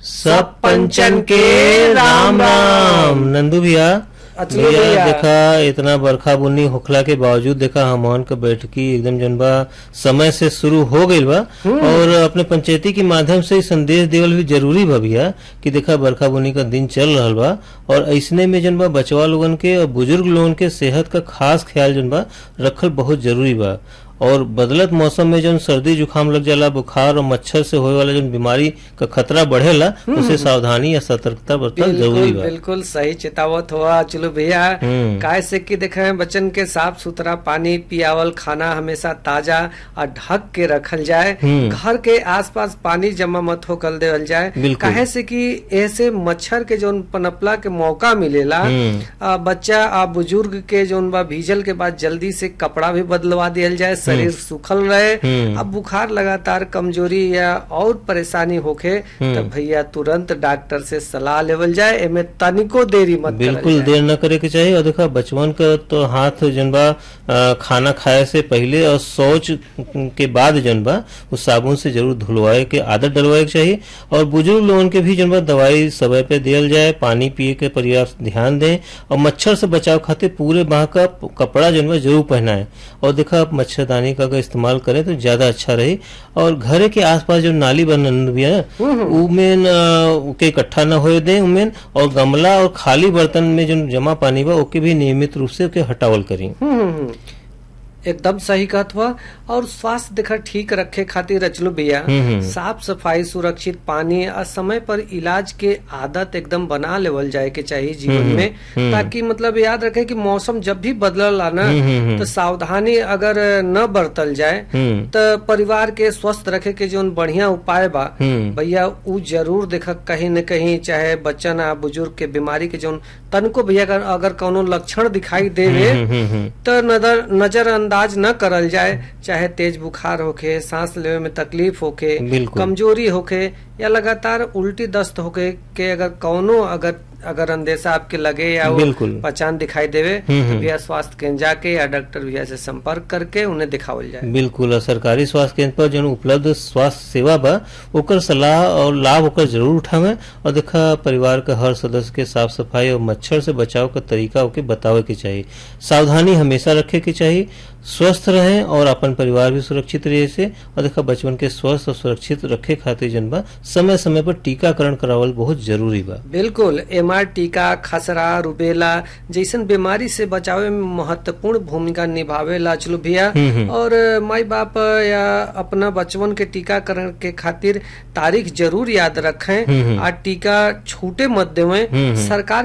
सब पंचन के राम राम नंदू भैया अचलू भैया भैया। देखा इतना बरखा बुन्नी होखला के बावजूद देखा हमन के बैठकी एकदम जन बा समय से शुरू हो गईल बा और अपने पंचायती के माध्यम से इ संदेश देवल भी जरूरी बा भैया कि देखा बरखा बुन्नी का दिन चल रहल बा और ऐसने में जन बा बचवा लोगन के और बुजुर्ग लोगन के सेहत का खास ख्याल जन बा रखल बहुत जरूरी बा और बदलत मौसम में जन सर्दी जुकाम लग जाला बुखार और मच्छर से होए वाला जन बीमारी का खतरा बढ़ेला उसे सावधानी या सतर्कता बरतल जरूरी बिल्कुल बा बिल्कुल सही चेतावत हुआ चलो भैया हम्म। काय से कि देखे बच्चन के साफ सुथरा पानी पियावल खाना हमेशा ताजा और ढक के रखल जाए हम्म। घर के आसपास पानी जमा मत होकर देवल जाए बिल्कुल। काहे से कि ऐसे मच्छर के जोन पनपला के मौका मिलेला हम्म। आ, बच्चा आ बुजुर्ग के जोन बा भीजल के बाद जल्दी से कपड़ा भी बदलवा दियल जाए शरीर सूखल रहे हम्म। अब बुखार लगातार कमजोरी या और परेशानी होखे तो भैया तुरंत डॉक्टर से सलाह लेवल जाए एमे तनिको देरी मत करल बिल्कुल जाए। देर न करे के चाहिए और देखा बचपन का तो हाथ जन बा अ, खाना खाए से पहले और शौच के बाद जन बा उस साबुन से जरूर धुलवाए के आदत डलवाए के चाहिए और बुजुर्ग लोगन के भी जन बा दवाई समय पे दियल जाए पानी पिए के पर्याप्त ध्यान दें और मच्छर से बचाव खातिर पूरे बाह का प- कपड़ा जन बा जरूर पहनाए और देखा आप मच्छरदानी का अगर इस्तेमाल करें तो ज्यादा अच्छा रही और घरे के आसपास जो नाली बन बिया ना उमें न के इकट्ठा न होए दें उमें और गमला और खाली बर्तन में जो जमा पानी बा ओके भी नियमित रूप से ओके हटावल करी हम्म, हम्म, हम्म। एकदम सही कहत हुआ और स्वास्थ्य देखा ठीक रखे खातिर रचलो भैया हम्म, हम्म। साफ सफाई सुरक्षित पानी और समय पर इलाज के आदत एकदम बना लेवल जाए के चाहिए जीवन हम्म, में हम्म। ताकि मतलब याद रखे कि मौसम जब भी बदलल ना हम्म, हम्म, हम्म। तो सावधानी अगर न बरतल जाए हम्म तो परिवार के स्वस्थ रखे के जो बढ़िया उपाय बा हम्म भैया उ जरूर देख कहीं न कहीं चाहे बच्चन आ बुजुर्ग के बीमारी के जो तनको भैया अगर, अगर कोनो लक्षण दिखाई देवे हम्म, हम्म, हम्म। तो नजर नजरअंदाज न करल जाए चाहे तेज बुखार होखे सांस लेवे में तकलीफ होखे बिल्कुल। कमजोरी होखे या लगातार उल्टी दस्त होखे के अगर कौनो अगर अगर अंदेशा आपके लगे या वो बिल्कुल। पहचान दिखाई देवे हम्म, तो हम्म। भैया स्वास्थ्य केंद्र जाके या डॉक्टर भैया से संपर्क करके उन्हें दिखावल जाए बिल्कुल और सरकारी स्वास्थ्य केंद्र पर जो उपलब्ध स्वास्थ्य सेवा बा ओकर सलाह और लाभ ओकर जरूर उठावे और देखा परिवार के हर सदस्य के साफ सफाई और मच्छर से बचाव का तरीका ओके बतावे के चाहिए सावधानी हमेशा रखे के चाहिए स्वस्थ रहें और अपन परिवार भी सुरक्षित रहे से और देखा बचपन के स्वस्थ और सुरक्षित रखे खातिर जनबा समय समय पर टीकाकरण करावल बहुत जरूरी बा बिल्कुल एमआर टीका खसरा रुबेला जैसन बीमारी से बचावे में महत्वपूर्ण भूमिका निभावेला चलो भैया हम्म, हम्म। और माई बाप या अपना बचवन के टीकाकरण के खातिर तारीख जरूर याद रखें हम्म, हम्म। आ टीका छूटे मत देवें हम्म, हम्म। सरकार